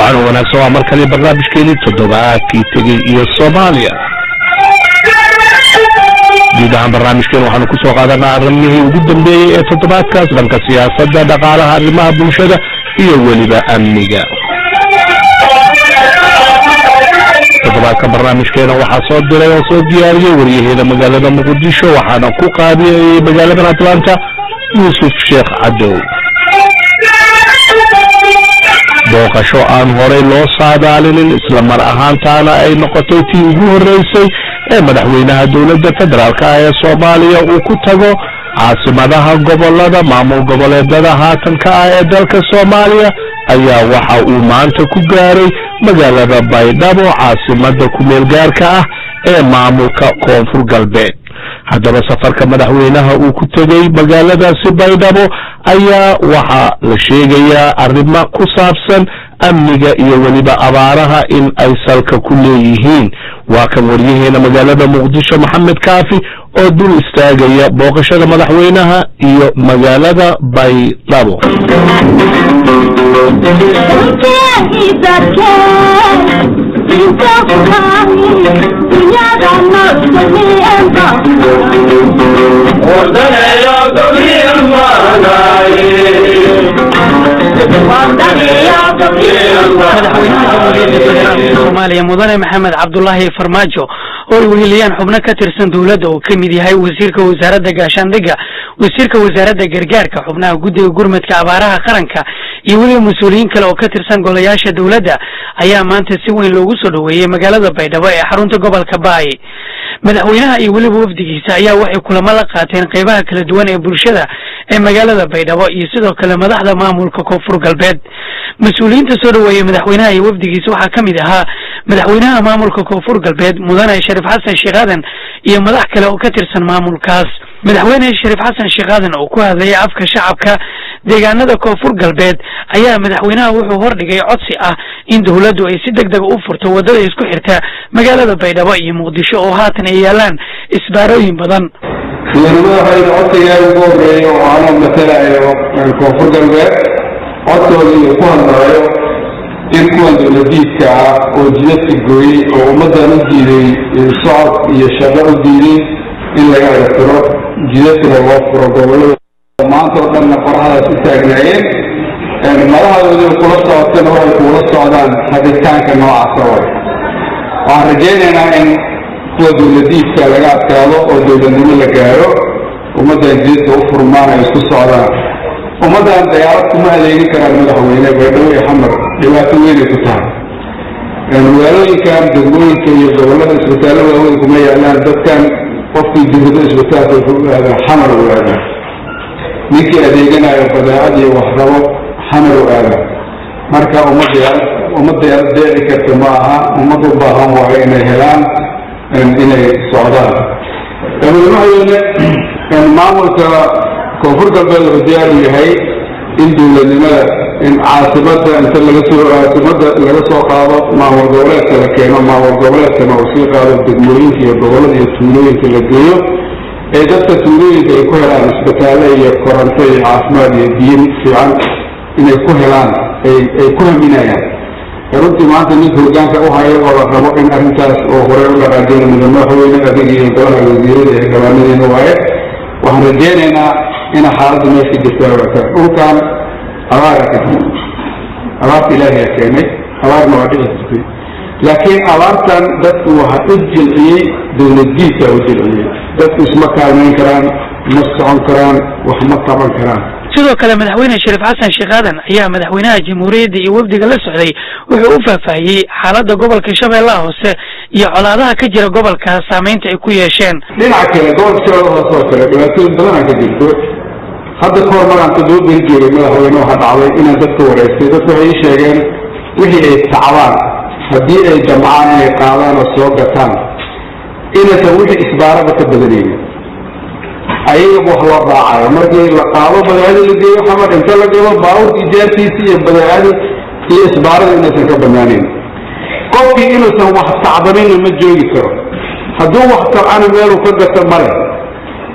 wacan wanaagsan waa markale barnaamijkeedii toddobaadkii tegey iyo soomaaliya guud ahaan barnaamijkeen waxaanu kusoo qaadanaa arrimihii ugu dambeeyey ee toddobaadkaas dhanka siyaasadda dhaqaalaha arrimaha bulshada iyo weliba amniga toddobaadka barnaamijkeena waxaa soo diray oo soo diyaariyey waryaheeda magaalada muqdisho waxaana ku qaadiyayay magaaladan atlanta yuusuf sheekh cadow booqasho aan horay loo saadaalinin isla mar ahaantaana ay noqotay tii ugu horreysay ee madaxweynaha dowladda federaalk ah ee soomaaliya uu ku tago caasimadaha gobolada maamul goboleedada haatanka ah ee dalka soomaaliya ayaa waxa uu maanta ku gaaray magaalada baydhabo caasimada kumeel gaarka ah ee maamulka koonfur galbeed haddaba safarka madaxweynaha uu ku tegey magaaladaasi baydhabo ayaa waxaa la sheegayaa arrimo ku saabsan amniga iyo weliba abaaraha in ay salka ku leeyihiin waa kan waryaheena magaalada muqdisho maxamed kaafi oo dul istaagaya booqashada madaxweynaha iyo magaalada baydhabo madaxweynaha jamhuuriyadda federaalka soomaaliya mudane maxamed cabdulaahi farmaajo oo ay weheliyaan xubno ka tirsan dowladda oo ka mid yahay wasiirka wasaaradda gaashaandhigga wasiirka wasaaradda gargaarka xubnaha guddiga gurmadka abaaraha qaranka iyo weliba mas-uuliyiin kale oo ka tirsan golayaasha dowladda ayaa maanta si weyn loogu soo dhoweeyey magaalada baydhabo ee xarunta gobolka baay madaxweynaha iyo weliba wafdigiisa ayaa waxay kulamo la qaateen qeybaha kala duwan ee bulshada ee magaalada baydhabo iyo sidoo kale madaxda maamulka koonfur galbeed mas-uuliyiinta soo dhoweeyey madaxweynaha iyo wafdigiisa waxaa ka mid ahaa madaxweynaha maamulka koonfur galbeed mudane shariif xasan sheekh aadan iyo madax kale oo ka tirsan maamulkaas madaxweyne shariif xasan sheekh aadan oo ku hadlayay afka shacabka deegaanada koonfur galbeed ayaa madaxweynaha wuxuu hordhigay codsi ah in dowladdu ay si deg deg u furto waddada isku xirta magaalada baydhabo iyo muqdisho oo haatan ay yaalaan isbaarooyin badan madaxweyne codsigaa ugu horeeya oo anoo matalayo koonfur galbeed codkooda iyo ku hadlaayo in kuwan dowladiidka ah oo jidadka gooyey oo ummaddan u diiday socod iyo shaqo u diiday in laga ertiro jidadkana loo furo gobolada maanta oo dhanna qorahadaas u taagnaayeen madaxdoodii kula socotana waxay kuula socdaan rabitaanka noocaasa way waxaan rajaynaynaa in kuwa dowladiidka laga adkaado oo dowladnimo la gaaro ummaddan jidadka u furmaan ay isku socdaan ummaddan dayaarad kuma adeegin karaan madaxweyne baydhabo iyo xamar dhibaato weynay ku tahay magaalooyinkan degmooyinka iyo gobolada isbitaallo waaweyn kuma yaalaan dadkan qofkii dibado isbitaalka wuxuu u aadaa xamar u aadaa ninkii adeeganayo badeecad iyo waxrabo xamar u aadaa marka ummad ummad dayaarad deeci karta ma aha ummad u baahan waayo inay helaan inay socdaan madaxweyne maamulka koonfur galbeed wuxuu diyaar u yahay in dowladnimada in caasimada inta laga soo caasimada laga soo qaado maamul goboleedka la keeno maamul goboleedkana uu sii qaado degmooyinka iyo gobolada iyo tuulooyinka la geeyo ee dadka tuulooyinka ay ku helaan isbitaalle iyo koronto iyo caafimaad iyo biyo fiican inay ku helaan ay ay ku haminayaan runtii maanta ninka hogaanka u hayo oo la rabo in arrintaas oo horey u dhaqaajina mudane madaxweyne adig iyo golaha wasiirada ee gabaanadeena waaye waxaan rajaynaynaa ina xaaladda meesha jirta ogaataa dhulkan abaara ka jirta abaarta ilaahiyaa keenay abaarna waa dhici jirtay laakiin abaartan dadku waxa u jilciyey dowladdiidka u jilciyey dadku isma kaalmayn karaan ma socon karaan wax ma qaban karaan sidoo kale madaxweyne shariif xasan sheekh aadan ayaa madaxweynaha jamhuuriyadda iyo wafdiga la socday wuxuu u faahfaahiyey xaaladda gobolka shabeellaha hoose iyo colaadaha ka jira gobolka saameynta ay ku yeesheen dhinaca kale gobolka shabeellaha hoose oo kale dhibaatooyin badanaa ka jirto hadda ka hor maraan toddoba beri joogay madaxweyne waxaa dhacday inaan dadka wareystay dadku waxay ii sheegeen wixii ay tacbaan haddii ay jamcaan inay qaadaan oo soo gataan inaysan wixii isbaaraba ka badanaynin ayaga wax loo raacayo markii la qaado badeecadii la geeyo xamar inta la galo baaburka ijaartiisi iyo badeecadii iyo isbaarada inaysan ka banaanayn qofkii inuusan wax tacbanayna ma joogi karo hadduu wax tabcana meeluu ka gato male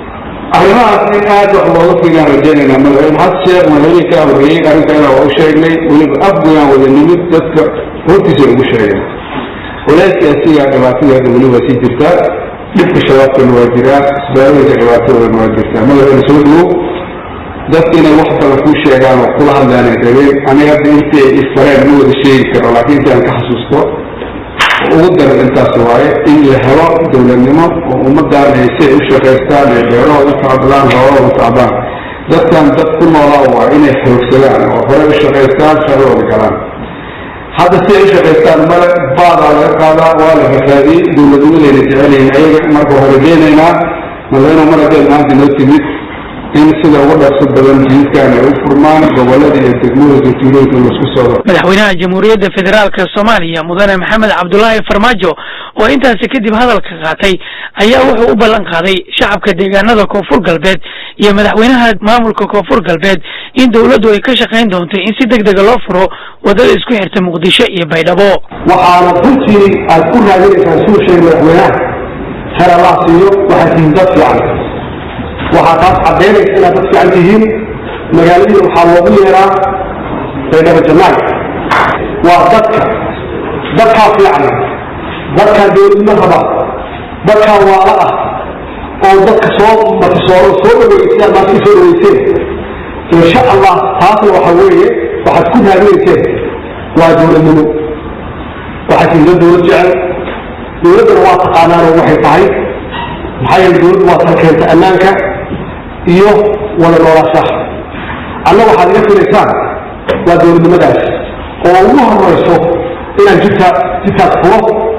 arrimahaas in aad wax looga figaan rajaynayna madaxweyne xasan sheekh madaxweynihii kaa horreeyey arrinkaana waa u sheegnay weliba afgoyaan wada nimid dadka hortiisa ugu sheegay walaaskii asigaa dhibaatadeeda weli waa sii jirtaa dhibka shabaabkana waa jiraa isbaaladaysa dhibaatadoodana waa jirtaa madaxweyne soo dhawow dadka inay wax badan kuu sheegaan oo kula hadlaanay rabeen aniga hadda intii ay isfareen ma wada sheegi karo laakiin intii aan ka xasuusto ugu daran intaas waaye in la helo dowladnimo oo ummadaan ay si ay u shaqaystaan ay beerahooda tacbadaan hoolahooda tacbaan dadkan dad ku noolaa waa inay xoogsadaan oo hore u shaqaystaan shaqadooda galaan hadda si ay u shaqaystaan male baadaa laga qaadaa waa la rafaadiyey dowladnimadayna jecelyihin ayaga marka hore geenaynaa madaxweyne mar haddee maanta noo timid in sida ugu dhaqso badan jididkan ay u furmaan gobolada iyo degmooyinka tuulooyinka laisku socdo madaxweynaha jamhuuriyadda federaalka soomaaliya mudane maxamed cabdulaahi farmaajo oo intaasi kadib hadalka qaatay ayaa wuxuu u ballan qaaday shacabka deegaanada koonfur galbeed iyo madaxweynaha maamulka koonfur galbeed in dowladdu ay ka shaqayn doonto in si deg dega loo furo wadada isku xirta muqdisho iyo baydhabo waxaana runtii aad ku raadinaysaan suu sheegay madaxweynaha heer allah siiyo waxaad tihiin dad fiican waxaa taas caddaynaysa inaad dad fiican tihiin magaaladiina waxaa loogu yeeraa baydhabo janaay waa dadka dadkaa fiican dadkaa dowladnimo raba dadkaa waala ah oo dadka soo martisooro soo dhaweysaan maanta soo dhaweyseen insha allah taasna waxa weeye waxaad ku raadinayseen waa dowladnimo waxaad tihiin dad dowlad jecel dowladdana waa taqaanaanoo waxay tahay maxaa yeele dowladdu waa tan keenta ammaanka iyo wada noolaashaha anna waxaad iga filaysaan waa dowladnimadaas oo ugu horeyso inaan jidkaa jidkaas furo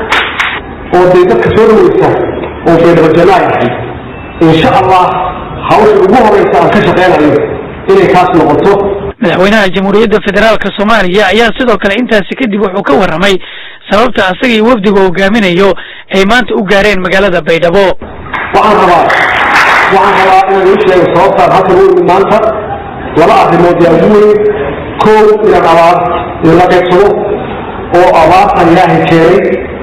oo dee dadka soo dhaweysa oo baydhabajanaay ahay insha allah hawsha ugu horeysa aan ka shaqeynayo inay kaas noqoto madaxweynaha jamhuuriyadda federaalka soomaaliya ayaa sidoo kale intaasi kadib wuxuu ka warramay sababta asaga iyo wafdiga hogaaminayo ay maanta u gaareen magaalada baydhabo waxaan rabaa waxaan rabaa inaan ii sheego sababtaan halkan u imid maanta laba arrimood yaa ugu weyn kow inaan abaar idinla qaybsado oo abaartan ilaahay keenay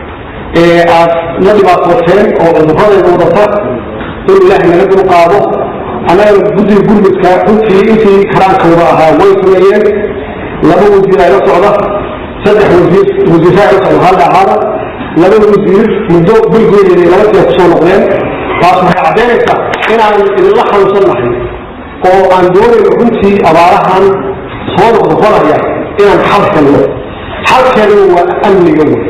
ee aad la dhibaatooteen oo cudurradeeda wadata in ilaahay naga dul qaado annagana guddiga gurmudka runtii intii karaankooda ahaa way sameeyeen laba wasiir ayla socda saddex wasiir wasiirra ayla socda halla ahaada laba wasiir muddo bilgeedeeda laba jeer kusoo noqdeen taas waxay caddaynaysaa inaan idinla xanuunsan nahay oo aan doonayno runtii abaarahan soo noqnoqonaya inaan xal helno xalkeeduna waa amniga wey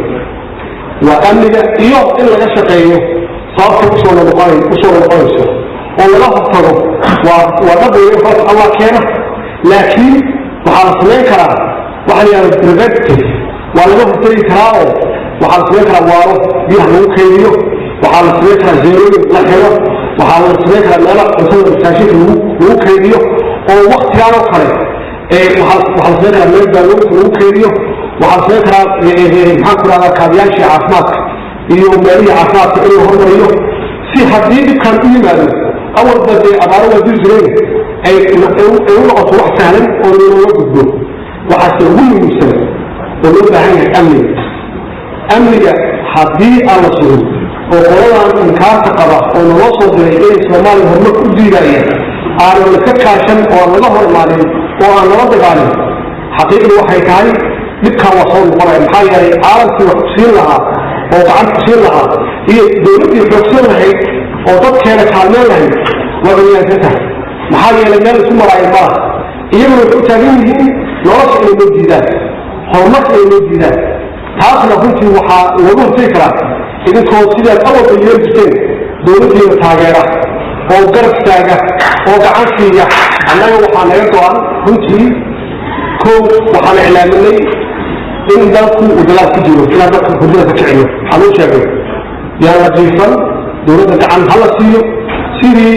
waa amniga iyo in laga shaqeeyo sababta usoo noqon usoo noqonayso oo laga hortago waa waa dhaqayo horta allah keena laakiin waxaa la samayn karaa waxa la yihahda preventive waa laga hortagi karaa oo waxaa la samayn karaa waaro biyaha lagu kaydiyo waxaa la samayn karaa zeerooyin la xiro waxaa la samayn karaa meelo cuntada masaashinka lagu lagu kaydiyo oo waktigaan oo kale waxaa la samayn karaa meel baalooyinka lagu kaydiyo waxaa la samayn karaa maxaan ku rahdaa kaabiyaashii caafimaadka iyo meelihii caafimaadka in la hormariyo si haddii dhibkan u yimaado awalba dee abaaro waa diri jireen ay u noqoto wax sahlan oo looga gudbo waxaase ugu muhiimsan oo loo baahan yahay amniga amniga haddii aan la sugin oo qoladan inkaarta qaba oo naloo soo diray inay soomaaliya horumar u diidayeen aanan laka kaashan oo aan laga hor imaanin oo aan lala dagaalin xaqiiqdu waxay tahay dhibkaan waa soo noqonaya maxaa yeelay caalamkii wax kusiin lahaa oo gacan kusiin lahaa iyo dowladdii xoogsan lahayd oo dadkeena kaalmeen lahayd waa banyaansan tahay maxaa yeelay meel isku maraayo mala iyaguna waxay u taagan yihiin nolosha inay noo diidaan horumarka inay noo diidaan taasna runtii waxaa looga hortagi karaa idinkoo sidaad awalba yeeli jirteen dowladdiina taageera oo garab taaga oo gacan siiya annaga waxaa naga go-an runtii kow waxaan iclaaminay in dalku uu dagaal ku jiro inaan dadka hurdada ka kiciyo waxaan u sheegay yaan la jiifan dowladda gacan hala siiyo sidii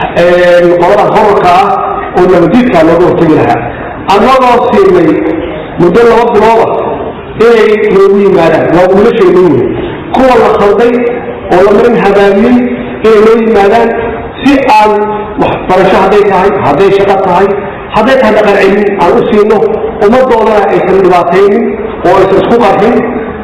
qolada horarka ah oo nabadiidkaa looga hortegi lahaa annagoo siinay muddo laba bilooda inay noogu yimaadaan waa wiilashay noo yihin kuwa la khalday oo la marin habaabiyey inay noo yimaadaan si aan waxbarasho hadday tahay hadday shaqo tahay hadday tahay dhaqan celin aan u siino ummaddoodana aysan dhibaataynin oo aysan isku qarxin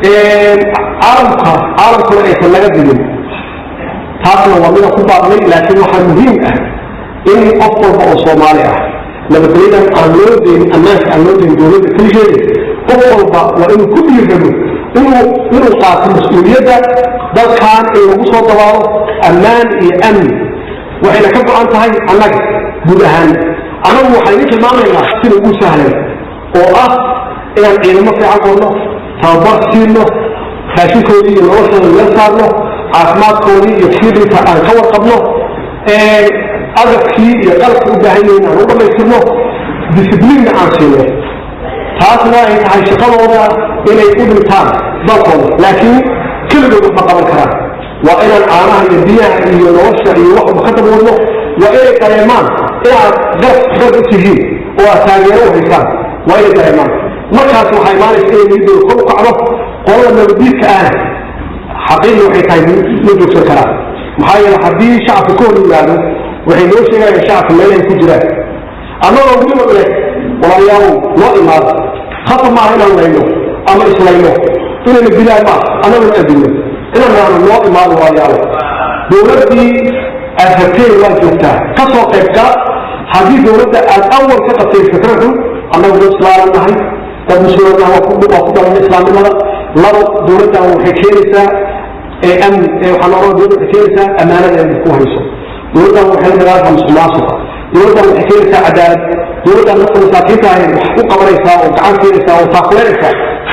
caalamka caalamkuna aysan naga digin taasna waa midaan ku baaqnay laakiin waxaa muhiim ah in qof walba oo soomaali ah nabadgelyadan aan loo deyn ammaanka aan loo deyn dowladda keligeeda qof walba waa inuu ku dhiirramo inuu inuu qaato mas-uuliyadda dalkan in lagu soo dabaalo ammaan iyo amni waxayna ka go-an tahay annaga guud ahaan annagu waxaynu tilmaamaynaa sida ugu sahlan oo ah inaan ciidamo fiican qorno tababar siino raashinkoodii iyo noloshooda meel saarno caafimaadkoodii iyo fiidinka aan ka warqabno agabkii iyo qalabka u baahan yihiin aan u dhammaystirno discibliinna aan siino taasna ay tahay shaqadooda inay u dhintaan dalkooda laakiin keligood waxma qaban karaan waa inaan caanaha iyo biyaha iyo nolosha iyo waxba ka daboodno waa inay dareemaan inaad garab garab u tihiin oo aad taageero u haysaan waa inay dareemaan markaas waxaa imaanaysa inay niyadooda kor u kacdo qolada nabadiidka ahna xaqiiqi waxay tahay ma joogsan karaan maxaa yeele haddii shacabka ka hor yimaado waxay noo sheegayaan shacabka meelahay ku jiraan annagoo weliba leh walaalayaalow noo imaado khata maaha inaan layno ama islayno inayna dilaan maaha annaguna adilno inaan naano noo imaado walaalayaalow dowladdii aad rabteen waa joogtaa ka soo qayb gala haddii dowladda aad awal ka qabtay fikradu annagu dad islaaman nahay dad musulmanaha waa ku waa ku dhalanay islaamnimada labo dowladdan waxay keenaysaa ee amni ee waxaa noola dowladda waxay keenaysaa ammaanada ay ku hayso dowladdan waxay la dagaalka musuq maasuqa dowladdan waxay keenaysaa cadaalad dowladdan dadka masaakiinta ahay wax u qabanaysaa oo gacan keenaysaa oo taakuleynaysaa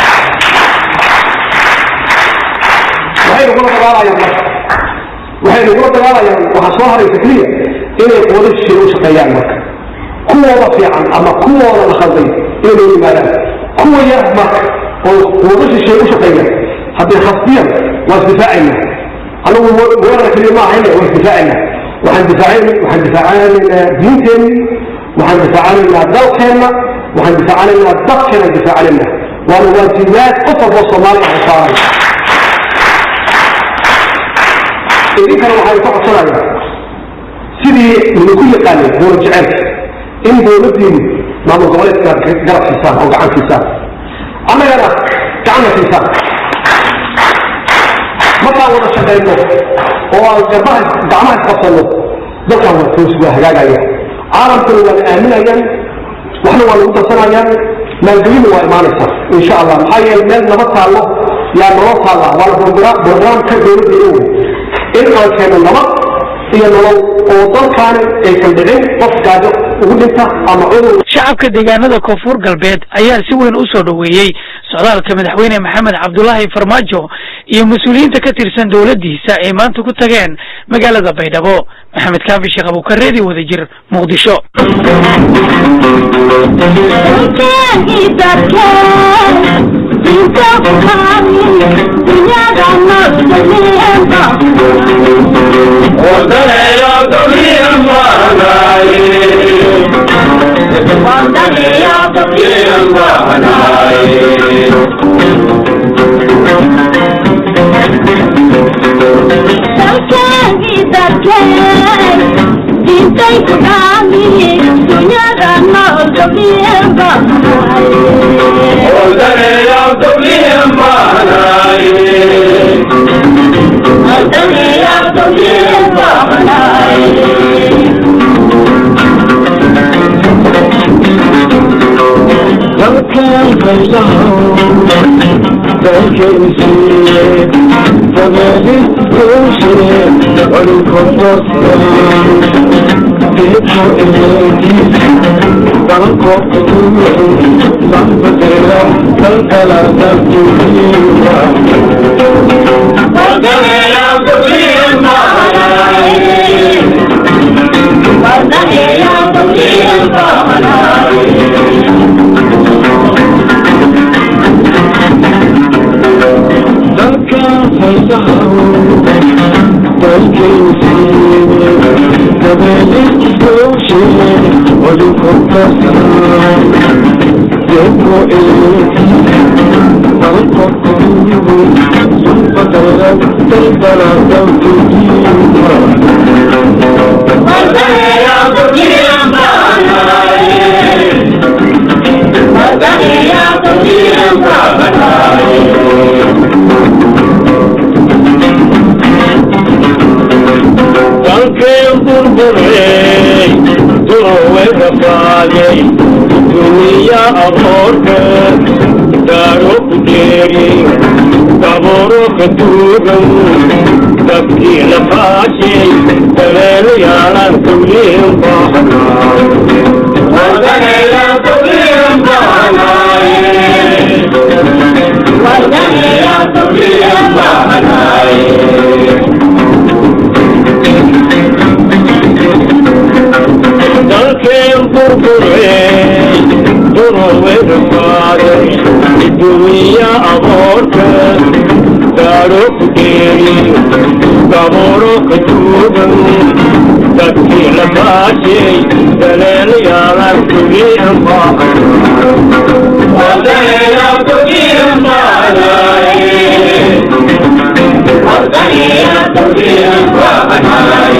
waxay nagula dagaalayaan marka waxay nagula dagaalayaan waxaa soo haraysa keliya inay quwado shisheeye u shaqeeyaan marka kuwooda fiican ama kuwooda la khalday inay noo yimaadaan kuwa yar marka oo quwado shisheeye u shaqeeyaan hadday khasbiyan waa isdifaacaynaa anagu weerara keliya ma ahayne waa isdifaacaynaa waxaan difaacan waxaan difaacanaynaa diinteenni waxaan difaacanaynaa dalkeenna waxaan difaacanaynaa dadkeena difaacanaynaa waana waajibaad qof walboo soomaaliya ah saaray idinkana waxaan ka codsanayaa sidii idinku yaqaanay dowlad jeceelka in dowladdiinu maamul goboleedka inaad garab siisaan oo gacan siisaan annagana gacanna siisaan markaan wada shaqayno oo aan garbaha gacmaha isqabsanno dalkan waa toos waa hagaagaya caalamkuna waa la aaminayaan waxna waa lagu darsanayaan maalgelina waa imaanaysaa insha allah maxaa yeele meel nabad taallo yaa nolol taalla waana brograamka dowladda iyo wey in aan keeno nabad iyo nolol oo dalkaani aysan dhicin qof gaajo ugu dhinta ama cudur shacabka deegaanada koonfur galbeed ayaa si weyn u soo dhoweeyey socdaalka madaxweyne maxamed cabdulaahi farmaajo iyo mas-uuliyiinta ka tirsan dowladdiisa ay maanta ku tageen magaalada baydhabo maxamed kaafi sheekh abuukareedi wadajir muqdisho dalkeen burburay baashay duniya aboorka daaro ku jeeri dabooro ka duugan dabkii la baashay dabeelayaalan tuliin dalkeen burburey durowedhafaaday duniya aboorka daaro ku geeri dabooro ka duugan dadkii la baashay daleelayaalan tuliin baahan